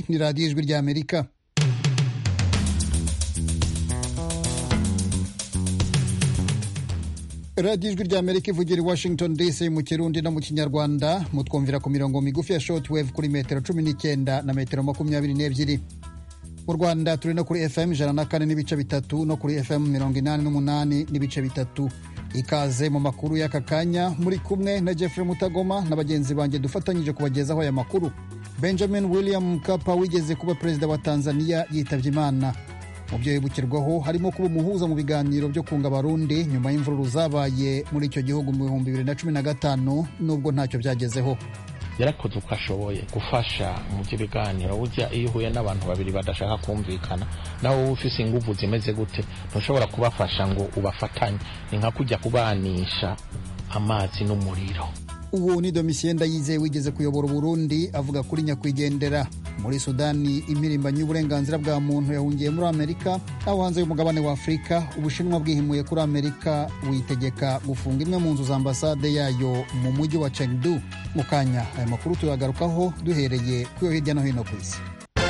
ni radiyo ijwi ry'amerika radiyo ijwi ry'amerika ivugira i washington dc mu kirundi no mu kinyarwanda mutwumvira ku mirongo migufi ya shortwave kuri metero cumi n'icyenda na metero makumyabiri n'ebyiri mu rwanda turi no kuri fm ijana na kane n'ibice bitatu no kuri fm mirongo inani n'umunani n'ibice bitatu ikaze mu makuru y'aka kanya muri kumwe na jeffrey mutagoma na bagenzi banjye dufatanyije kubagezaho aya makuru benjamin william mkapa wigeze kuba perezida wa tanzania yitabye imana mu byo yibukirwaho harimo kuba umuhuza mu biganiro byo kunga abarundi nyuma y'imvururu zabaye muri icyo gihugu mu bihumbi bibiri na cumi na gatanu nubwo ntacyo byagezeho yarakoze uko ashoboye gufasha mu by'ibiganiro burya iyo uhuye n'abantu babiri badashaka kumvikana nawe wowe ufise inguvu zimeze gute ntushobora kubafasha ngo ubafatanye ni nka kujya kubanisha amazi n'umuriro uwo ni domitien ndayizeye wigeze kuyobora uburundi avuga kuri nyakwigendera muri sudani impirimbanyi y'uburenganzira bwa muntu yahungiye muri amerika aho hanze y'umugabane wa afurika ubushinwa bwihimuye kuri amerika witegeka gufunga imwe mu nzu za ambasade yayo mu mujyi wa chengdu mu kanya aya makuru tuyagarukaho duhereye ku yo hirya no hino ku isi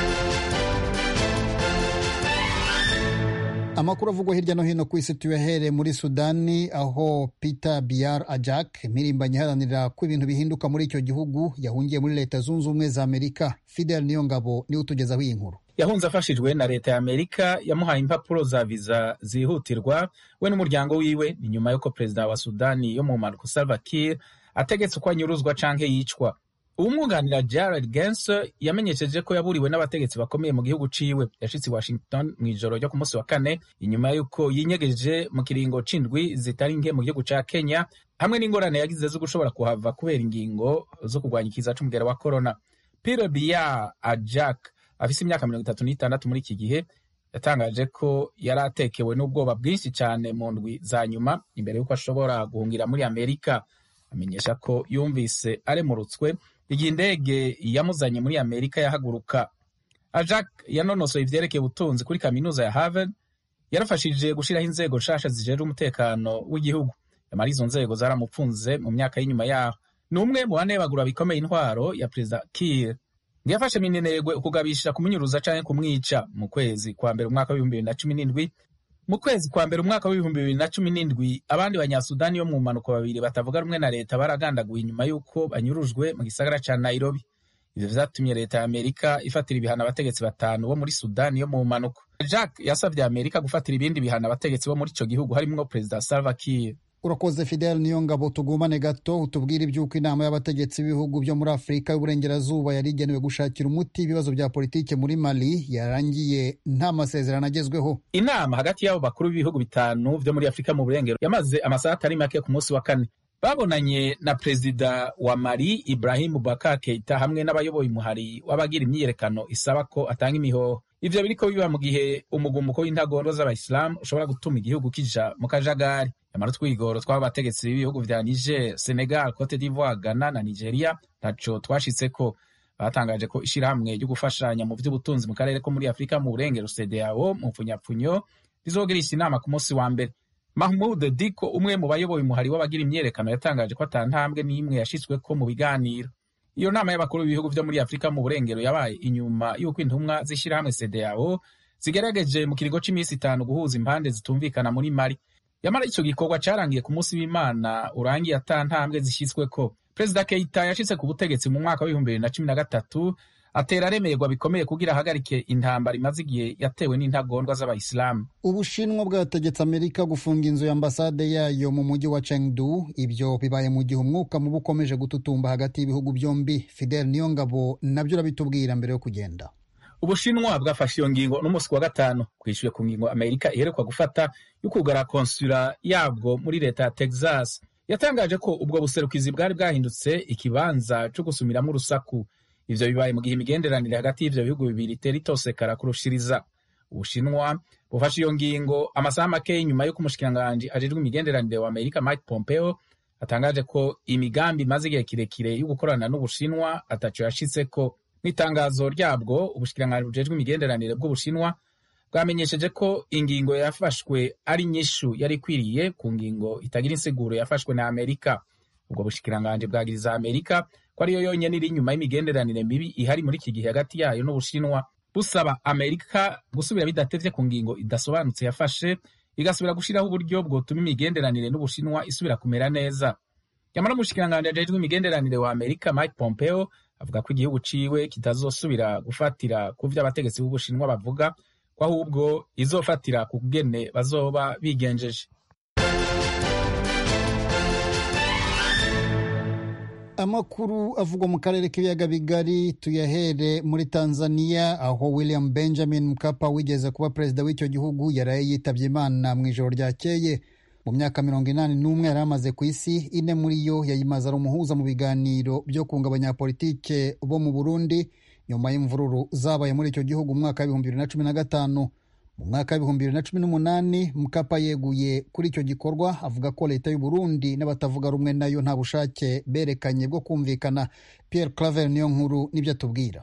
amakuru avugwa hirya no hino ku isi tuyahere muri sudani aho peter biar ajak impirimbanyi iharanira ko ibintu bihinduka muri icyo gihugu yahungiye muri leta zunze ubumwe za amerika fidel niyo ngabo niwe utugezaho iyi nkuru yahunze afashijwe na leta ya amerika yamuhaye impapuro za viza zihutirwa we n'umuryango wiwe ni nyuma y'uko perezida wa sudani yo mu mpanuka salva kiir ategetse uko anyuruzwa canke yicwa uwumwunganira Jared Gensler yamenyesheje ko yaburiwe n'abategetsi bakomeye mu gihugu ciwe yashitse i Washington mu ijoro ryo ku munsi wa kane inyuma y'uko yinyegeje mu kiringo c'indwi zitari nke mu gihugu ca Kenya hamwe n'ingorane yagize zo gushobora kuhava kubera ingingo zo kurwanya ikiza c'umugera wa corona Pierre Biya Ajak afise imyaka mirongo itatu n'itandatu muri iki gihe yatangaje ko yari atekewe n'ubwoba bwinshi cyane mu ndwi za nyuma imbere y'uko ashobora guhungira muri Amerika amenyesha ko yumvise aremurutswe igihe indege yamuzanye muri amerika yahaguruka ajak yanonosoye ivyerekeye ubutunzi kuri kaminuza ya harvard yarafashije gushiraho inzego nshasha zijejwe umutekano w'igihugu yamara izo nzego zaramupfunze mu myaka y'inyuma yaho ni umwe mu banebagura bikomeye intwaro ya perezida kir ntiyafashe minenegwe ukugabisha kumunyuruza canke kumwica mu kwezi kwa mbere umwaka w'ibihumbi bibiri na cumi n'indwi mu kwezi kwa mbere umwaka w'ibihumbi bibiri na cumi n'indwi abandi banyasudani yo mu mpanuka babiri batavuga rumwe na leta baragandaguye inyuma y'uko banyurujwe mu gisagara ca nairobi ivyo vyatumye leta ya amerika ifatira ibihano abategetsi batanu bo muri sudani yo mu mpanuka jack yasavye amerika gufatira ibindi bihano abategetsi bo muri ico gihugu harimwo perezida salva kiir urakoze fidel niyo ngabo tugumane gato utubwire iby'uko inama y'abategetsi b'ibihugu byo muri afurika y'uburengerazuba yari igenewe gushakira umuti ibibazo bya politike muri mali yarangiye nta masezerano agezweho inama hagati y'abo bakuru b'ibihugu bitanu vyo muri afurika mu burengero yamaze amasaha atari make ku munsi wa kane babonanye na perezida wa mali ibrahim bubakar keita hamwe n'abayoboye umuhari w'abagira imyiyerekano isaba ko atanga imihoho ivyo biriko biba mu gihe umugumuko w'intagondwa z'abayisilamu ushobora gutuma igihugu kija mu kajagari yamara utwigoro tw'abo bategetsi b'ibihugu vya niger senegal cote d'ivoire ghana na nigeria ntaco twashitseko batangaje ko ishirahamwe ryo gufashanya mu vy'ubutunzi mu karere ko muri afurika mu burengero cdao mu mpfunyapfunyo rizogirisha inama ku munsi wa mbere mahmud diko umwe mu bayoboye umuhari w'abagira imyerekano yatangaje ko ata ntambwe n'imwe yashitsweko mu biganiro iyo nama y'abakuru b'ibihugu vyo muri afurika mu burengero yabaye inyuma y'uko intumwa z'ishirahamwe cdao zigerageje mu kiringo c'imisi itanu guhuza impande zitumvikana muri mali yamara ico gikorwa carangiye ku munsi w'imana urangiye ata ntambwe zishyizweko perezida keita yashitse ku butegetsi mu mwaka w'ibihumbi bibiri na cumi na gatatu atera aremerwa bikomeye kugira ahagarike intambara imaze igihe yatewe n'intagondwa z'abayisilamu ubushinwa bwategetse amerika gufunga inzu ya ambasade yayo mu mujyi wa chengdu ibyo bibaye mu gihe umwuka mubi ukomeje gututumba hagati y'ibihugu byombi fidel niyo ngabo nabyo urabitubwira mbere yo kugenda ubushinwa bwafashe iyo ngingo n'umunsi wa gatanu kwishyuye ku ngingo amerika iherekwa gufata yo kugara konsula yabwo muri leta ya texas yatangaje ko ubwo buserukizi bwari bwahindutse ikibanza cyo gusumiramo urusaku ivyo bibaye mu gihe imigenderanire hagati y'ivyo bihugu bibiri itera itosekara kurushiriza ubushinwa bufashe iyo ngingo amasaha make nyuma y'uko umushikiranganji ajejwe imigenderanire wa amerika mike pompeo atangaje ko imigambi imaze igihe kirekire yo gukorana n'ubushinwa ataco yashitseko mw'itangazo ryabwo ubushikiranganji bujejwe imigenderanire bw'ubushinwa bwamenyesheje ko ingingo yafashwe ari nyishu yari ikwiriye ku ngingo itagira insiguro yafashwe na amerika ubwo bushikiranganji bwagiriza amerika ko ariyo yonyene iri inyuma y'imigenderanire mibi ihari muri iki gihe hagati yayo n'ubushinwa busaba amerika gusubira bidatevye ku ngingo idasobanutse yafashe igasubira gushiraho uburyo bwotuma imigenderanire n'ubushinwa isubira kumera neza nyamara umushikiranganji ajejwe imigenderanire wa amerika mike pompeo avuga ko igihugu ciwe kitazosubira gufatira ku vyo abategetsi b'ubushinwa bavuga ko ahubwo izofatira ku kugene bazoba bigenjeje amakuru avugwa mu karere k'ibiyaga bigari tuyahere muri tanzania aho william benjamin mkapa wigeze kuba perezida w'icyo gihugu yaraye yitabye imana mu ijoro ryakeye mu myaka mirongo inani n'umwe yari amaze ku isi ine muri yo yayimaze ari umuhuza mu biganiro byo kunga abanyapolitike bo mu burundi nyuma y'imvururu zabaye muri icyo gihugu mu mwaka w'ibihumbi bibiri na cumi na gatanu mu mwaka w'ibihumbi bibiri na cumi n'umunani mukapa yeguye kuri icyo gikorwa avuga ko leta y'u Burundi n'abatavuga rumwe nayo nta bushake berekanye bwo kumvikana Pierre Claver niyo nkuru nibyo atubwira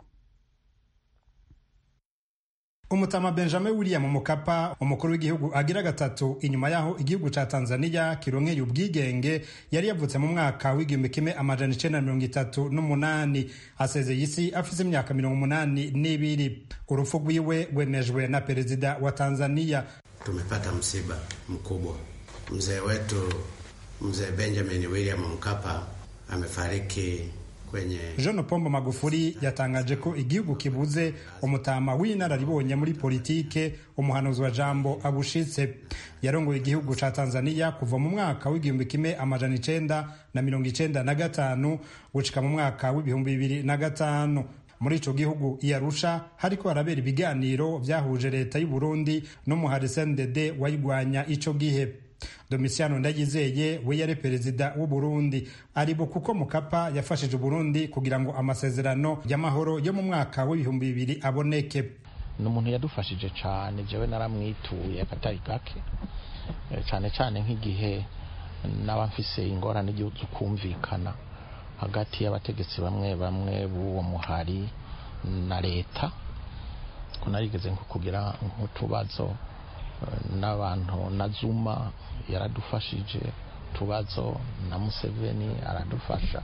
umutama benjamin william mukapa umukuru w'igihugu agira gatatu inyuma yaho igihugu ca tanzania kironkeye ubwigenge yari yavutse mu mwaka w'igihumbi kimwe amajana icenda na mirongo itatu n'umunani asezeye isi afise imyaka mirongo umunani n'ibiri urupfu rwiwe rwemejwe na perezida wa tanzania tumepata msiba mkubwa mzee wetu mzee benjamin william mkapa amefariki kwenye Jean Pombo Magufuli yatangaje ko igihugu kibuze umutama w'inararibonye muri politike umuhanuzi wa jambo abushitse yarongoye igihugu ca Tanzania kuva mu mwaka w'igihumbi kimwe amajana icenda na mirongo icenda na gatanu gushika mu mwaka w'ibihumbi bibiri na gatanu muri ico gihugu iyarusha hariko harabera ibiganiro vyahuje leta y'u Burundi n'umuhari CNDD wayigwanya ico gihe Domitiano Ndayizeye we yari perezida w'u Burundi aribo kuko Mukapa yafashije Burundi kugira ngo amasezerano y'amahoro yo mu mwaka w'ibihumbi bibiri aboneke ni umuntu yadufashije cyane jewe naramwituye akatari gake cyane cyane nk'igihe naba mfise ingorane zo kumvikana hagati y'abategetsi bamwe bamwe b'uwo muhari na leta ko narigeze nko kugira nk'utubazo n'abantu na zuma yaradufashije tubazo na museveni aradufasha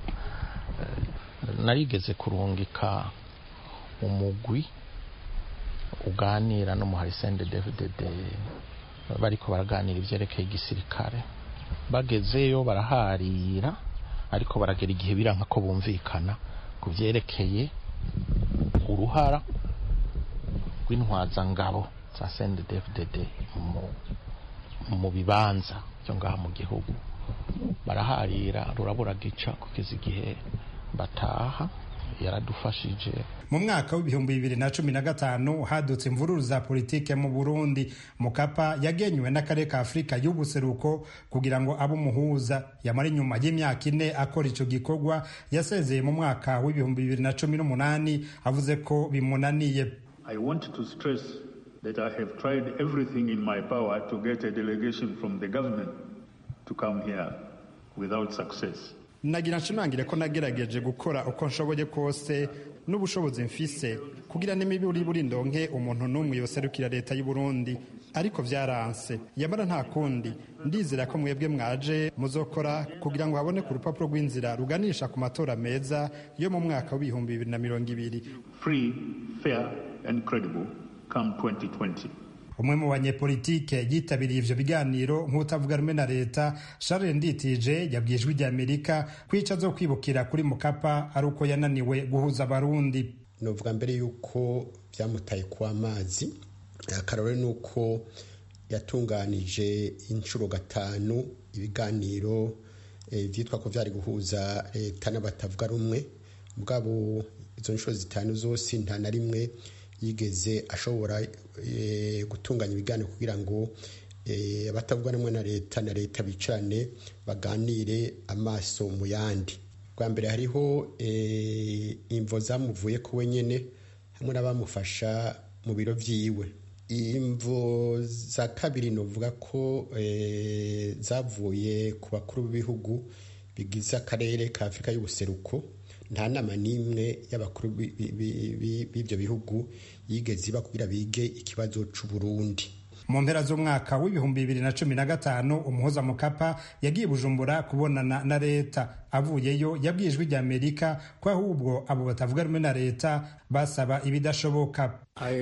narigeze kurungika umugwi uganira n'umuhari sende david bariko baraganira ivyerekeye igisirikare bagezeyo baraharira ariko baragera igihe biranka ko bumvikana ku vyerekeye uruhara rw'intwazangabo za sende david mu bibanza byo ngaha mu gihugu baraharira rurabura gica kugeza igihe bataha yaradufashije mu mwaka w'ibihumbi bibiri na cumi na gatanu hadutse imvururu za politike mu burundi mukapa yagenywe n'akarere ka afurika y'ubuseruko kugira ngo abe umuhuza yamara inyuma y'imyaka ine akora ico gikorwa yasezeye mu mwaka w'ibihumbi bibiri na cumi n'umunani avuze ko bimunaniye I want to stress that I have tried everything in my power to get a delegation from the government to come here without success. nagira nshimangire ko nagerageje gukora uko nshoboye kose n'ubushobozi mfise kugira n'imiburi buri ndonke umuntu n'umwe yoserukira leta y'u Burundi ariko vyaranse yamara nta kundi ndizera ko mwebwe mwaje muzokora kugira ngo habone ku rupapuro rw'inzira ruganisha ku matora meza yo mu mwaka w'ibihumbi bibiri na mirongo ibiri Free, fair and credible come 2020. umwe mu banyepolitike yitabiriye ivyo biganiro nk'utavuga rumwe na leta Charles Nditije yabwiye ijwi rya Amerika kwica zo kwibukira kuri Mukapa ari uko yananiwe guhuza abarundi novuga mbere yuko byamutaye ku amazi akarore ni uko yatunganije inshuro gatanu ibiganiro byitwa ko byari guhuza leta n'abatavuga rumwe mugabo izo nshuro zitanu zose nta na rimwe yigeze ashobora gutunganya ibiganiro kugira ngo abatavuga rumwe na leta na leta bicarane baganire amaso mu yandi bwa mbere hariho imvo zamuvuye ku wenyine hamwe n'abamufasha mu biro byiwe imvo za kabiri nuvuga ko zavuye ku bakuru b'ibihugu bigize akarere ka afurika y'ubuseruko nta nama n'imwe y'abakuru b'ibyo bihugu yigeze iba kugira bige ikibazo cy'u Burundi mu mpera z'umwaka w'ibihumbi bibiri na cumi na gatanu umuhuza mukapa yagiye bujumbura kubonana na leta avuyeyo yabwiye ijwi rya amerika ko ahubwo abo batavuga rumwe na leta basaba ibidashoboka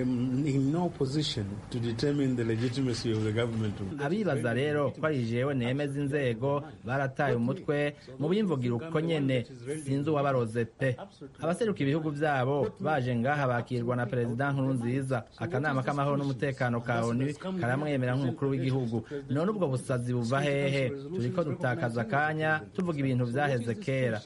abibaza rero ko ari jewe nemeza inzego barataye umutwe mu bimvugira uko nyene sinzi uwabaroze pe abaseruka ibihugu vyabo baje ngaha bakirwa na perezida nkuru nziza akanama k'amahoro n'umutekano ka onu karamwemera nk'umukuru w'igihugu none ubwo busazi buva hehe turiko dutakaza akanya tuvuga ibintu vyaheze kera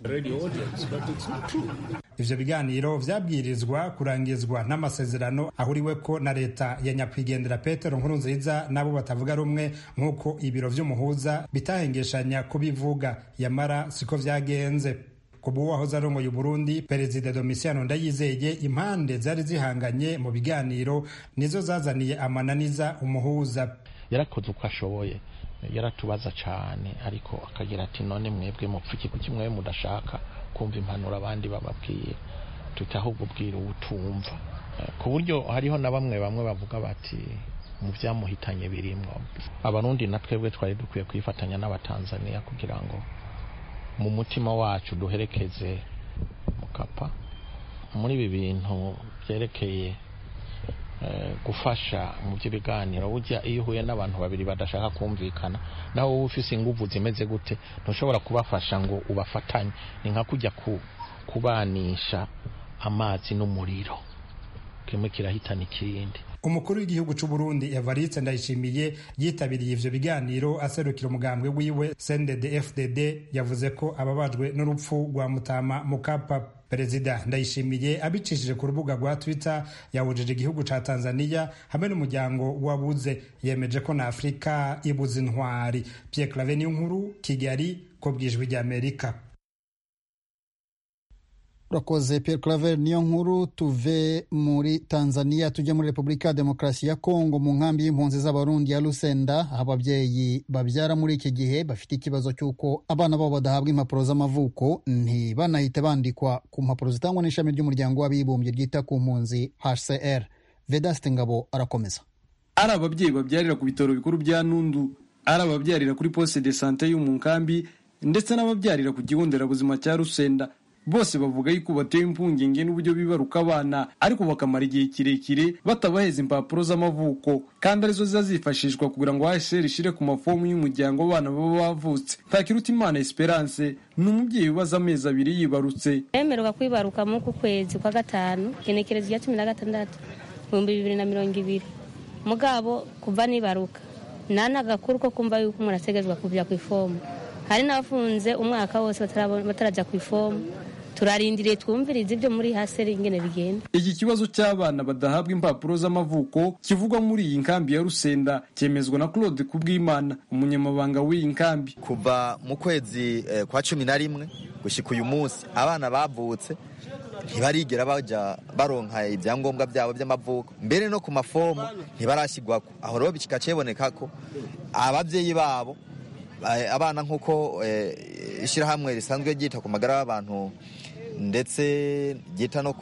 ivyo biganiro vyabwirizwa kurangizwa n'amasezerano ahuriweko na leta ya nyakwigendera petero nkuru nziza n'abo batavuga rumwe nk'uko ibiro vy'umuhuza bitahengeshanya kubivuga yamara siko vyagenze kubu wahoze arongoye uburundi perezida domisiano ndayizeye impande zari zihanganye mu biganiro nizo zazaniye amananiza umuhuza yarakoze uko ashoboye yaratubaza cyane ariko akagira ati none mwebwe mupfuki kuki mwe mudashaka kumva impanuro abandi bababwiye tuti ahubwo bwira ubutumva ku buryo hariho na bamwe bamwe bavuga bati mu byamuhitanye birimwo abarundi na twebwe twari dukwiye kwifatanya n'abatanzaniya kugira ngo mu mutima wacu duherekeze mukapa muri ibi bintu byerekeye gufasha mu by'ibiganiro burya iyo uhuye n'abantu babiri badashaka kumvikana nawe wowe ufise inguvu zimeze gute ntushobora kubafasha ngo ubafatanye ni nka kujya kubanisha amazi n'umuriro kimwe kirahitana ikindi umukuru w'igihugu c'u Burundi Evariste Ndayishimiye yitabiriye ivyo biganiro aserukira umugambwe wiwe CNDD FDD yavuze ko ababajwe n'urupfu rwa Mutama Mukapa Perezida Ndayishimiye abicishije ku rubuga rwa Twitter yahujije igihugu ca Tanzania hamwe n'umuryango wabuze yemeje ko na Afrika ibuze intwari Pierre Claver nkuru Kigali ko bwijwi rya Amerika urakoze Pierre Claver niyo nkuru tuve muri Tanzania tujye muri Repubulika ya Demokarasi ya Kongo mu nkambi y'impunzi z'abarundi ya Lusenda aho ababyeyi babyara muri iki gihe bafite ikibazo cy'uko abana babo badahabwa impapuro z'amavuko ntibanahite bandikwa ku mpapuro zitangwa n'ishami ry'umuryango w'abibumbye ryita ku mpunzi HCR Vedaste Ngabo arakomeza ari ababyeyi babyarira ku bitaro bikuru bya Nundu ari ababyarira kuri poste de sante yo mu nkambi ndetse n'ababyarira ku kigo nderabuzima cya Rusenda bose bavuga yuko batewe impungenge n'uburyo bibaruka abana ariko bakamara igihe kirekire batabaheza impapuro z'amavuko kandi arizo ziza zifashishwa kugira ngo HCR ishire ku mafomu y'umuryango w'abana baba bavutse Ntakirutimana Esperance ni umubyeyi ubaza amezi abiri yibarutse yemererwa kwibaruka mu ku kwezi kwa gatanu genekerezo rya cumi na gatandatu ibihumbi bibiri na mirongo ibiri mugabo kuva nibaruka nta n'agakuru ko kumva yuko umuntu ategezwa kujya ku ifomu hari n'abafunze umwaka wose batarajya ku ifomu turarindiriye twumvirize ibyo muri haseri ingene bigenda iki kibazo cy'abana badahabwa impapuro z'amavuko kivugwa muri iyi nkambi ya rusenda cyemezwa na claude kubwimana umunyamabanga w'iyi nkambi kuva mu kwezi eh, kwa cumi na rimwe gushyika uyu munsi abana bavutse ntibarigera bajya baronka ibyangombwa byabo by'amavuko mbere no ku mafomu ntibarashyirwako aho rero bikika kiboneka ko ababyeyi babo abana nk'uko ishyirahamwe risanzwe ryita ku magara y'abantu ndetse ryita no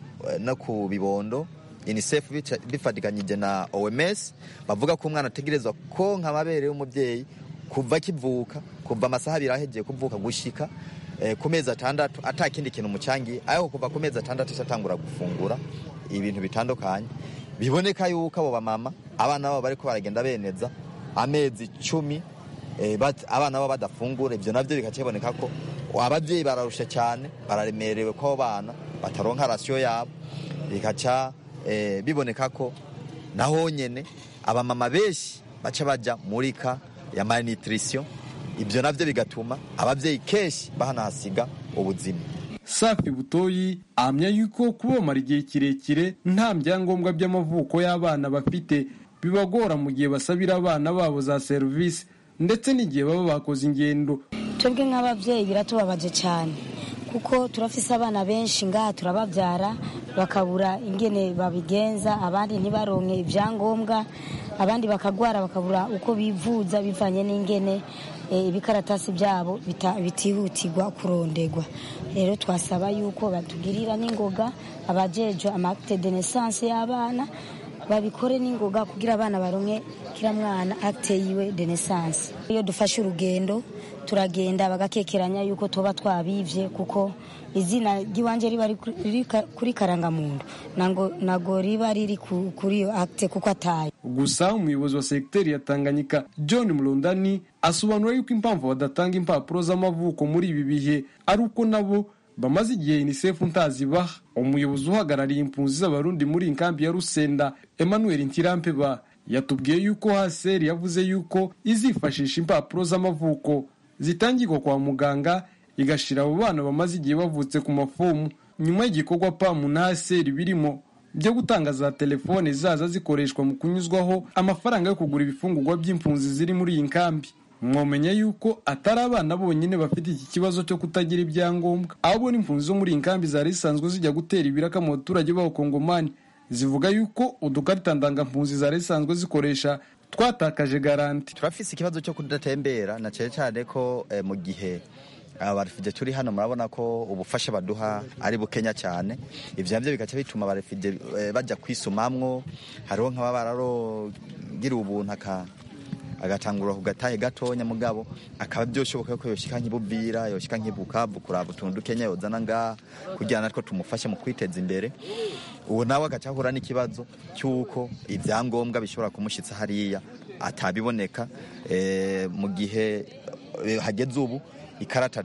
ku bibondo unicef bifatikanyije na oms bavuga ko umwana ategerezwa konka amabere y'umubyeyi kuva akivuka kuva amasaha abiri ahegeye kuvuka gushyika ku mezi atandatu atakindi kintu umucangiye ariko kuva ku mezi atandatu atangura gufungura ibintu bitandukanye biboneka yuko abo bamama abana babo bariko baragenda beneza amezi icumi abana baba badafungura ibyo nabyo bikakiboneka ko ababyeyi bararusha cyane bararemerewe ko abo bana bataronka rasiyo yabo bikaca biboneka ko naho nyine abamama benshi baca bajya muri ka ya malnutrition ibyo nabyo bigatuma ababyeyi kenshi bahanahasiga ubuzima safi butoyi ahamya yuko kubamara igihe kirekire nta byangombwa by'amavuko y'abana bafite bibagora mu gihe basabira abana babo za serivisi ndetse n'igihe baba bakoze ingendo twebwe nk'ababyeyi biratubabaje cyane kuko turafise abana benshi ngaha turababyara bakabura ingene babigenza abandi ntibaronke ibyangombwa abandi bakagwara bakabura uko bivuza bivanye n'ingene ibikaratasi byabo bitihutirwa kurondegwa rero twasaba yuko batugirira n'ingoga abajejwe amakte de naissance y'abana babikore n'ingoga kugira abana baronke kira mwana akte yiwe de naissance iyo dufashe urugendo turagenda bagakekeranya yuko tuba twabivye kuko izina ry'iwanje riba riri kuri karangamuntu nango nago riba riri kuri iyo akte kuko ataye gusa umuyobozi wa segiteri ya tanganyika john murundani asobanura yuko impamvu badatanga impapuro z'amavuko muri ibi bihe ari uko nabo bamaze igihe unicef ntazibaha umuyobozi uhagarariye impunzi z'abarundi muri inkambi ya rusenda emmanuel ntirampeba yatubwiye yuko haseri yavuze yuko izifashisha impapuro z'amavuko zitangirwa kwa muganga igashira abo bana bamaze igihe bavutse ku mafomu nyuma y'igikorwa pamu na haseri birimo byo gutanga za telefone zaza zikoreshwa mu kunyuzwaho amafaranga yo kugura ibifungurwa by'impunzi ziri muri iyi nkambi mwomenya yuko atari abana bonyine bafite iki kibazo cyo kutagira ibyangombwa ahubwo n'impunzi zo muri iyi nkambi zari zisanzwe zijya gutera ibiraka mu baturage b'abakongomani zivuga yuko udukarita ndangampunzi zari zisanzwe zikoresha twatakaje garanti turafise ikibazo cyo kudatembera na cyane cyane ko eh, mu gihe abarefugye turi hano murabona ko ubufasha baduha ari bukenya cyane ivyo navyo bigaca bituma abarefugye eh, bajya kwisumamwo hariho nk'aba bararogira ubuntu aka agatangura ku gatahe gatonya mugabo akaba byoshoboka ko yoshika nk'ibubira yoshika nk'ibukavu kuraba utuntu dukenya yozana ngaha kugira natwo tumufashe mu kwiteza imbere uwo nawe agaca ahura n'ikibazo cy'uko ibyangombwa bishobora kumushitsa hariya atabiboneka eh, mu gihe eh, hageze ubu ikarata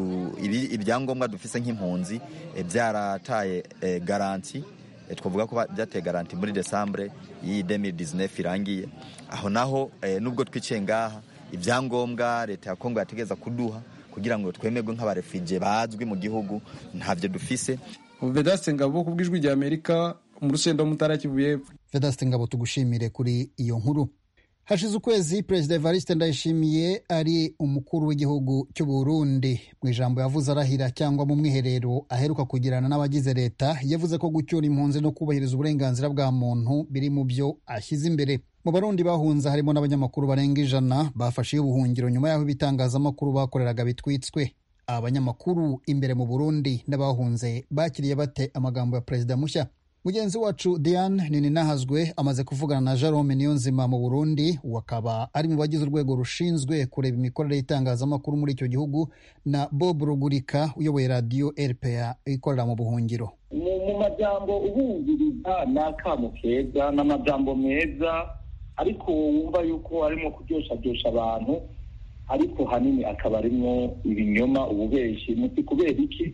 ibyangombwa dufise nk'impunzi byarataye garanti twavuga ko byateye garanti muri desambure y'iyi 2019 irangiye aho naho nubwo twiciye ngaha ibyangombwa leta ya kongo yategeza kuduha kugira ngo twemerwe nk'abarefugye bazwi mu gihugu ntabyo dufise vedaste ngabo ku bw'ijwi rya amerika mu rusenda mutara kivu y'epfo vedaste ngabo tugushimire kuri iyo nkuru hashize ukwezi perezida evariste ndayishimiye ari umukuru w'igihugu cy'u burundi mu ijambo yavuze arahira cyangwa mu mwiherero aheruka kugirana n'abagize leta yavuze ko gucyura impunzi no kubahiriza uburenganzira bwa muntu biri mu byo ashyize imbere mu barundi bahunze harimo n'abanyamakuru barenga ijana bafashe ubuhungiro nyuma y'aho ibitangazamakuru bakoreraga bitwitswe aba banyamakuru imbere mu burundi n'abahunze bakiriye bate amagambo ya perezida mushya mugenzi wacu diane nininahazwe amaze kuvugana na jerome niyonzima mu burundi wakaba ari mu bagize urwego rushinzwe kureba imikorere y'itangazamakuru muri icyo gihugu na bob rugurika uyoboye radiyo rpa ikorera mu buhungiro mu majambo ubumviriza ni akamu keza ni amajambo meza ariko wumva yuko arimo kuryoshadosha abantu ariko hanini akaba arimo ibinyoma ububeshi muti kubera iki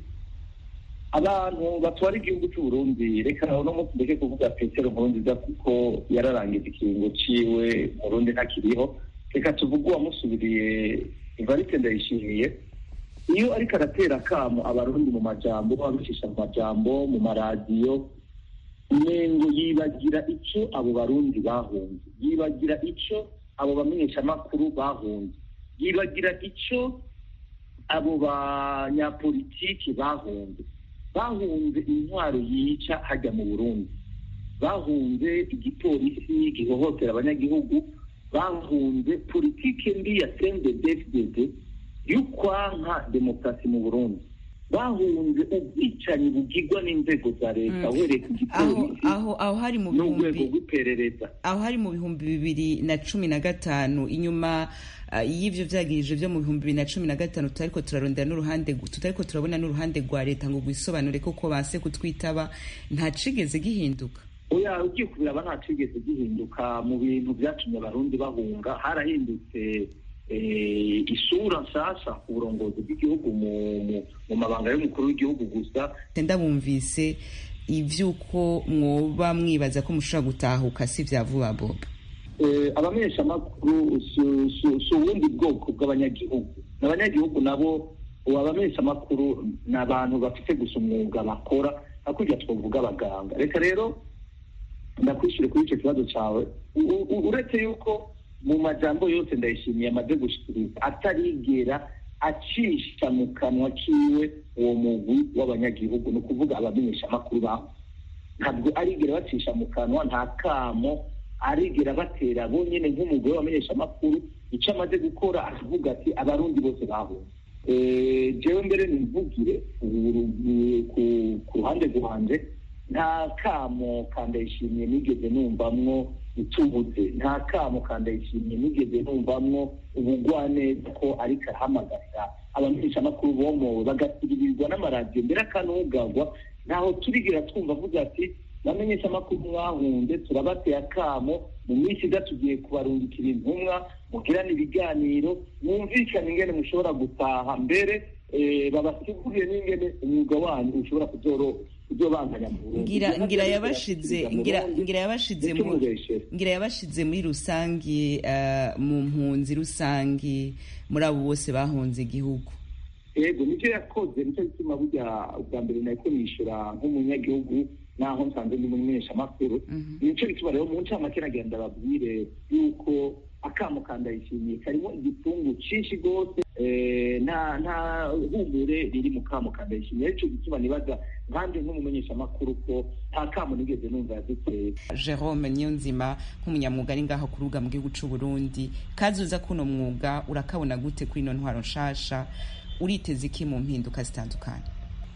abantu batwara igihugu cy'u Burundi reka no munsi ndeke kuvuga petero nkurunziza kuko yararangije ikiringo ciwe murundi ntakiriho reka tuvuge uwamusubiriye ivarite ndayishimiye iyo ariko aratera akamo abarundi mu majambo abicisha mu majambo mu maradiyo umengo yibagira icyo abo barundi bahunze yibagira icyo abo bamenyeshamakuru bahunze yibagira icyo abo banyapolitiki bahunze bahunze intwaro yica hajya mu burundi bahunze igipolisi gihohotera abanyagihugu bahunze politiki mbi ya cndfdd y'ukwanka demokarasi mu burundi bahunze ubwicanyi bugirwa n'inzego za leta uhereye ku gipolisi aho aho hari mu n'urwego bihumbi rw'iperereza aho hari mu bihumbi bibiri na cumi na gatanu inyuma uh, y'ivyo vyagirije vyo mu bihumbi bibiri na cumi na gatanu tutariko turarondera n'uruhande tutariko turabona n'uruhande rwa leta ngo rwisobanure koko banse kutwitaba nta cigeze gihinduka oya ugiye kubiraba nta cigeze gihinduka mu bintu vyatumye abarundi bahunga harahindutse eh, isura nshasha ku burongozi bw'igihugu mu, mu, mu mabanga y'umukuru w'igihugu gusa ndabumvise ivy'uko mwoba mwibaza ko mushobora gutahuka si vya vuba boba eh, abamenyeshamakuru si- si si ubundi bwoko bw'abanyagihugu n'abanyagihugu nabo ubu abamenyeshamakuru ni abantu bafite gusa umwuga bakora hakurya twavuga abaganga reka rero ndakwishyure kuri icyo kibazo cyawe U- u- uretse yuko mu majambo yose ndayishimiye amaze gushikiriza atarigera acisha mu kanwa kiwe uwo mugwi w'abanyagihugu ni ukuvuga abamenyeshamakuru baho ntabwo arigera bacisha mu kanwa nta kamo arigera batera bonyine nk'umugore wamenyeshamakuru icyo amaze gukora aravuga ati abarundi bose bahunze Eh, jewe mbere nimvugire ku- ku- ku ruhande rwanje nta kamo kandayishimiye nigeze numvamwo utubuze nta kamo kandayishimiye nigeze numvamwo ubugwaneza ko ariko arahamagarira abamenyeshamakuru bomowe bagasiririrwa n'amaradiyo mbere akanugagwa ntaho turigira twumva avuga ati bamenyesha amakuru mwahunze turabateye akamo mu minsi iza tugiye kubarungikira intumwa mugirane ibiganiro mwumvikane ingene mushobora gutaha mbere babasigurire n'ingene umwuga wanyu ushobora kuzobandanya mu Burundi ngira ngira yabashize ngira ngira yabashize mu ngira yabashize muri rusangi uh, mu mpunzi rusangi muri abo bose bahunze igihugu yego nicyo yakoze nicyo gituma burya ubwa mbere nariko nishura nk'umunyagihugu naho nsanze ndi umumenyeshamakuru nicyo gituma rero mu ncamake nagenda babwire yuko akamo kandayishimiye karimo igitungu cinshi rwose nta nta humure riri mu kamo kandayishimiye aricyo gituma nibaza nkanjye nk'umumenyeshamakuru ko nta kamo nigeze numva yaduteye jerome niyonzima nk'umunyamwuga ari ngaho ku rubuga mu gihugu c'u burundi kazuza kuno mwuga urakabona gute kuri ino ntwaro nshasha uriteze iki mu mpinduka zitandukanye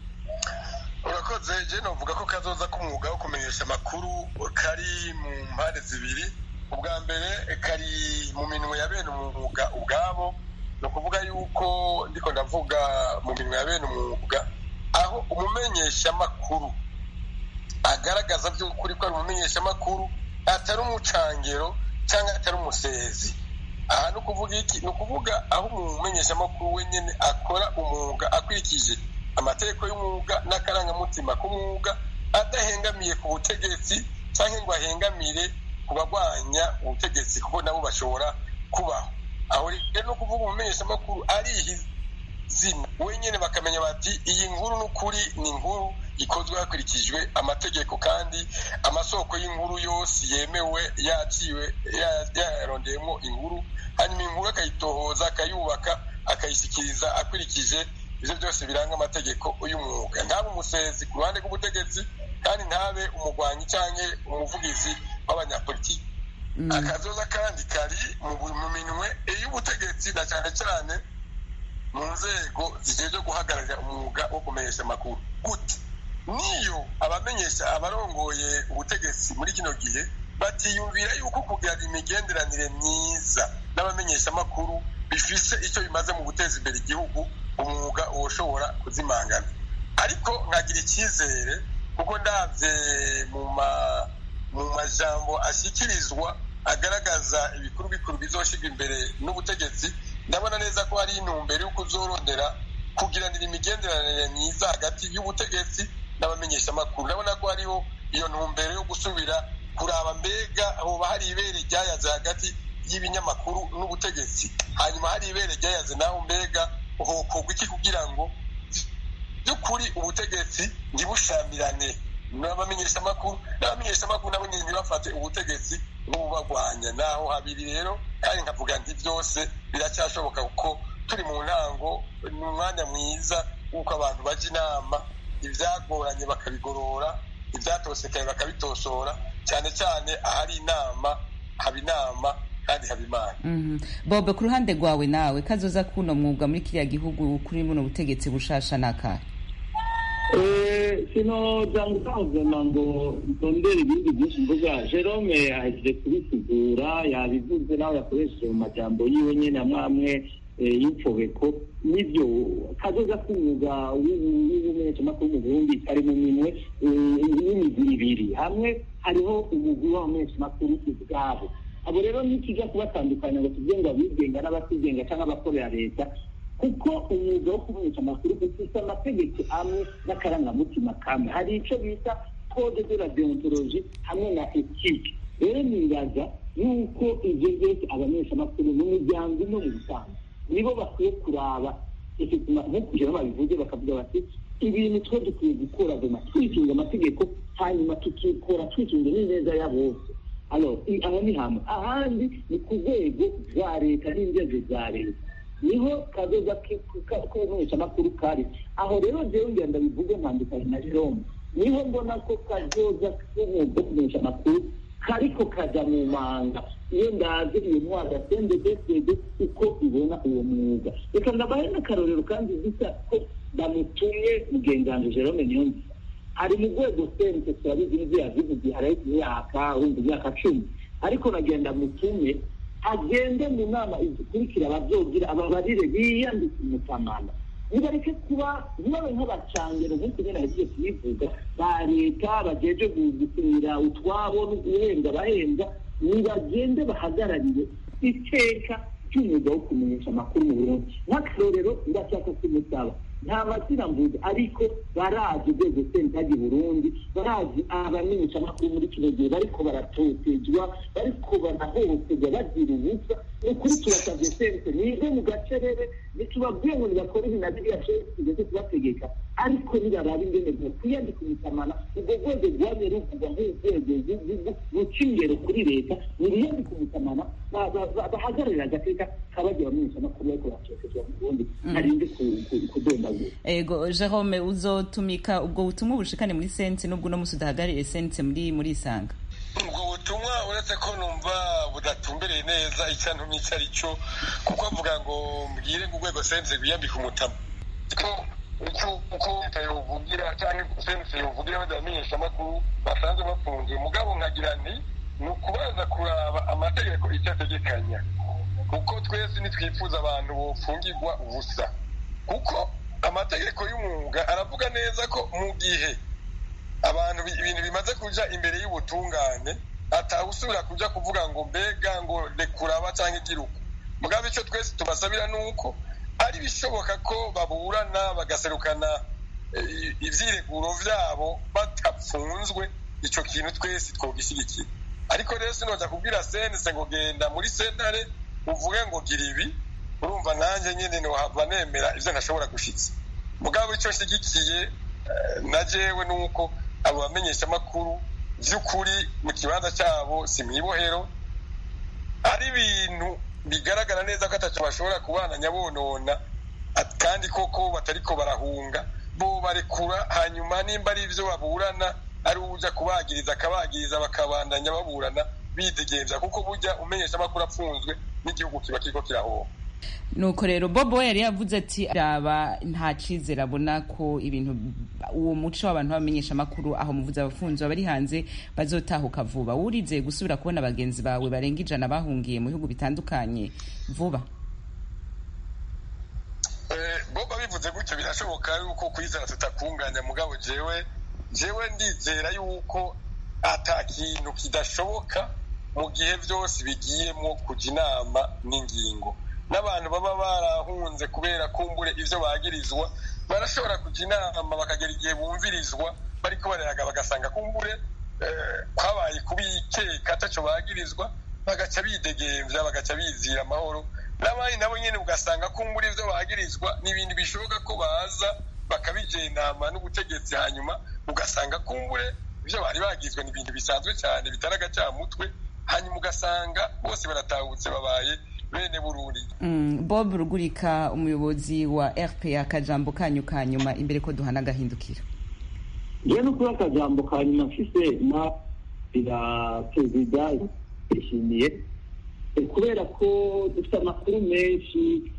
urakoze je novuga ko kazoza k'umwuga wo kumenyesha amakuru kari mu mpande zibiri ubwa mbere kari mu minwe ya bene umwuga ubwabo ni ukuvuga yuko ndiko ndavuga mu minwe ya bene umwuga aho umumenyeshamakuru agaragaza by'ukuri ko ari umumenyeshamakuru atari umucangero cyangwa atari umusezi aha ni ukuvuga iki ni ukuvuga aho umumenyeshamakuru wenyine akora umwuga akurikije amategeko y'umwuga n'akarangamutima k'umwuga adahengamiye ku butegetsi cyangwa ngo ahengamire ku barwanya ubutegetsi kuko nabo bashobora kubaho aho rero ni ukuvuga umumenyeshamakuru arihizina wenyine bakamenya bati iyi nkuru n'ukuri ni inkuru ikozwe hakurikijwe amategeko kandi amasoko y'inkuru yose yemewe yaciwe yarondeyemo inkuru hanyuma inkuru akayitohoza akayubaka akayishyikiriza akurikije ibyo byose biranga amategeko y'umwuga ntabe umusezi ku ruhande rw'ubutegetsi kandi ntabe umugwanyi cyangwa umuvugizi w'abanyapolitiki akazoza kandi kari mu minwe y'ubutegetsi na cyane cyane mu nzego zigejwe guhagararira umwuga wo kumenyesha amakuru gute niyo abamenyesha abarongoye ubutegetsi muri kino gihe batiyumvira yuko kugira imigenderanire myiza n'abamenyesha amakuru bifise icyo bimaze mu guteza imbere igihugu umwuga ushobora kuzimangana ariko nkagira icyizere kuko ndabye mu majambo ashyikirizwa agaragaza ibikuru bikuru bizoshyirwa imbere n'ubutegetsi ndabona neza ko hari intumbero yo kuzorondera kugiranira imigenderanire myiza hagati y'ubutegetsi n'abamenyeshamakuru ndabona ko hariho iyo ntumbero yo gusubira kuraba mbega hoba hari ibere ryayaze hagati y'ibinyamakuru n'ubutegetsi hanyuma hari ibere ryayaze naho mbega hokorwa iki kugira ngo by'ukuri ubutegetsi ntibushamirane n'abamenyeshamakuru n'abamenyeshamakuru nabo nyine ntibafate ubutegetsi nk'ububagwanya naho habiri rero kandi nkavuga nti byose biracyashoboka kuko turi mu ntango ni umwanya mwiza w'uko abantu bajya inama ibyagoranye bakabigorora ibyatosekaye bakabitosora cyane cyane ahari inama haba inama kandi haba imana bobe ku ruhande rwawe nawe kazoza kuno mwuga muri kiriya gihugu kuri buno butegetsi bushasha n'akahe sinoza ngutangazana ngo ntondere ibindi byinshi mvuga jerome ahejeje kubisigura yabivuze nawe yakoresheje mu majambo yiwe nyine amwe amwe y'imfobeko nibyo kazoza k'umwuga w'ubumenyeshamakuru mu burundi kari mu minwe y'imigwi ibiri hamwe hariho umugwi w'abamenyeshamakuru ubwabo abo rero nikijya kubatandukanya ngo tuvuge ngo abigenga n'abatigenga cyangwa abakorera leta kuko umwuga wo kumenyesha amakuru ufite amategeko amwe n'akarangamutima kamwe hari icyo bita code de la deontologie hamwe na ethique rero nibaza yuko ibyo byose abamenyeshamakuru mu miryango no mu busanzwe nibo bakwiye kuraba nko kugira babivuze bakavuga bati ibintu twe dukwiye gukora doma twitunga amategeko hanyuma tukikora twitunga n'ineza ya bose aho ni hamwe ahandi ni ku rwego rwa leta n'inzego za leta niho kazoza k'ubumenyeshamakuru kari aho rero jewe ngenda bivuge ntandukanye na jerome niho mbona ko kazoza k'umwuga wo kumenyesha amakuru kariko kaja mu manga iyo ndazi iyo ntwaro ya sendedefede uko ibona uwo mwuga reka ndabahe n'akarorero kandi bisa ko bamutumye mugenzi jerome niyonzi ari mu rwego sente turabizi n'ibyo yavuze igihe hari imyaka wumva imyaka cumi ariko nagenda mutume agende mu nama izikurikira ababyogira ababarire biyandike umutamana nibareke kuba ntibabe nk'abacangero nk'uko nyine yagiye kubivuga ba leta bageje gusinyira utwabo no guhembwa abahembwa nibagende bahagararire iteka ry'umwuga wo kumenyesha amakuru mu burundi nk'akarorero ndashaka kumusaba nta mazina mvuze ariko barazi urwego sentagi burundi barazi abamenyesha amakuru muri kino gihe bariko baratotezwa bariko banahohoterwa bagira ubusa ni ukuri turasabye sente nive mu gacerere ntitubabwiye ngo nibakore ibi na biriya tugeze kubategeka ariko nibarabe ingene kwiyandika umutamana ubwo rwego rwamye ruvugwa nk'urwego ruca ingero kuri leta nibiyandika umutamana bahagararira agateka kabagira abamenyesha amakuru bariko baratotezwa mu burundi ntarinde kudondagura ego jerome uzotumika ubwo butumwa bushikane muri sense nubwo uno musi udahagarariye sense muri muri isanga ubwo butumwa uretse ko numva budatumbereye neza icyo ntumye icyo ari cyo kuko avuga ngo mbwire ngo urwego sense rwiyambika umutama ko uko leta yovugira cyangwa sense yovugira badamenyesha amakuru basanzwe bafunze mugabo nkagira nti ni ukubaza kuraba amategeko icyo ategekanya kuko twese ntitwifuza abantu bofungirwa ubusa kuko amategeko y'umwuga aravuga neza ko mu gihe abantu ibintu bimaze kuja imbere y'ubutungane atawusubira kuja kuvuga ngo mbega ngo rekuraba cyangwa igiruku mugabo icyo twese tubasabira ni uko ari bishoboka ko baburana bagaserukana ivyireguro vyabo batapfunzwe ico kintu twese twogishyigikira ariko rero sinoza kubwira sense ngo genda muri sentare uvuge ngo gira ibi urumva nanjye nyine ntiwahava nemera ibyo ntashobora gushyitsa mugabo icyo nshyigikiye na jewe ni uko abo bamenyesha amakuru by'ukuri mu kibanza cyabo si mu ibohero ari ibintu bigaragara neza ko atacyo bashobora kubana nyabonona kandi koko batariko barahunga bo barekura hanyuma nimba ari ibyo baburana ari ujya kubagiriza akabagiriza bakabandanya baburana bidegemvya kuko burya umenyesha amakuru apfunzwe n'igihugu kiba kiriko kirahomba nuko rero bobo yari yavuze ati raba nta cyizere abona ko ibintu uwo muco w'abantu bamenyesha amakuru aho muvuze abafunzi bari hanze bazotahuka vuba wurizeye gusubira kubona bagenzi bawe barenga ijana bahungiye mu bihugu bitandukanye vuba bobo bivuze gutyo birashoboka yuko kwizera tutakunganya mugabo jewe jewe ndizera yuko ata kintu kidashoboka mu gihe byose bigiyemo kujya inama n'ingingo n'abantu baba barahunze kubera kumbure ibyo bagirizwa barashobora kujya inama bakagera igihe bumvirizwa bariko barayaga bagasanga kumbure kwabaye kubikeka atacyo bagirizwa bagaca bidegemvya bagaca bizira amahoro n'abandi nabo nyene ugasanga kumbure ibyo bagirizwa n'ibindi bishoboka ko baza bakabijenama n'ubutegetsi hanyuma ugasanga kumbure ibyo bari bagizwe ni ibintu bisanzwe cyane bitari agacamutwe hanyuma ugasanga bose baratahutse babaye bene burundi mm, bob rugurika umuyobozi wa rpa akajambo kanyu ka nyuma imbere ko duhana agahindukira yewe no kuba akajambo ka nyuma mfise na ira perezida yishimiye kubera ko dufite amakuru menshi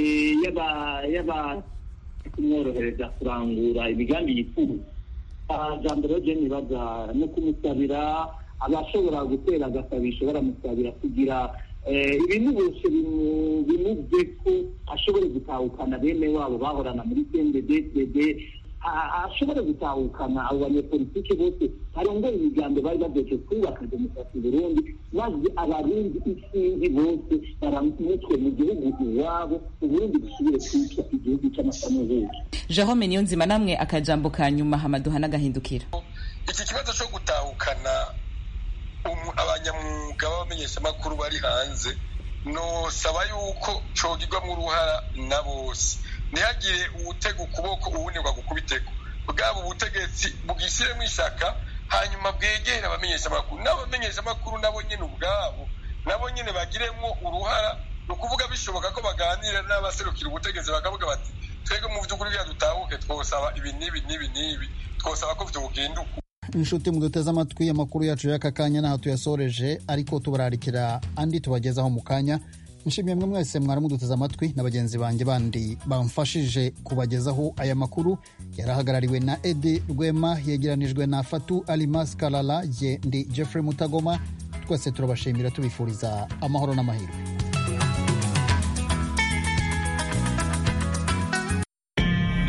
y'aba kumworohereza kurangura imigambi yifuza jambo rero je nibaza no kumusabira abashobora gutera agasabisho baramusabira kugira ibintu bose bimuve ko ashobore gutahukana bene wabo bahorana muri cnddd ashobore gutahukana abo banyepolitike bose barongoye imigambi bari bageje kubaka demokarasi burundi maze abarundi isinzi bose baramutwe mu gihugu iwabo uburundi busubire kwitwa igihugu cy'amasamuhuzo jerome niyo nzima namwe akajambo ka nyuma hamaduha n'agahindukira iki kibazo cyo gutahukana abanyamwuga b'abamenyeshamakuru bari hanze nosaba yuko cogirwamo uruhara na bose ntihagire uwutega ukuboko uwundi ngo agukubiteko bwaba ubutegetsi bwishyiremo ishaka hanyuma bwegere abamenyeshamakuru n'abamenyeshamakuru nabo nyine ubwabo nabo nyine bagiremo uruhara ni ukuvuga bishoboka ko baganira n'abaserukira ubutegetsi bakavuga bati twebwe mu by'ukuri bya dutahuke twosaba ibi n'ibi n'ibi n'ibi twosaba ko byogenda uku inshuti muduteze amatwi amakuru yacu y'aka kanya n'aho tuyasoreje ariko tubararikira andi tubagezaho mu kanya nshimiye mwe mwese mwaramuduteze amatwi na bagenzi banjye bandi bamfashije kubagezaho aya makuru yarahagarariwe na edi rwema yegeranijwe na fatu alimas karara ye ndi jeffrey mutagoma twese turabashimira tubifuriza amahoro n'amahirwe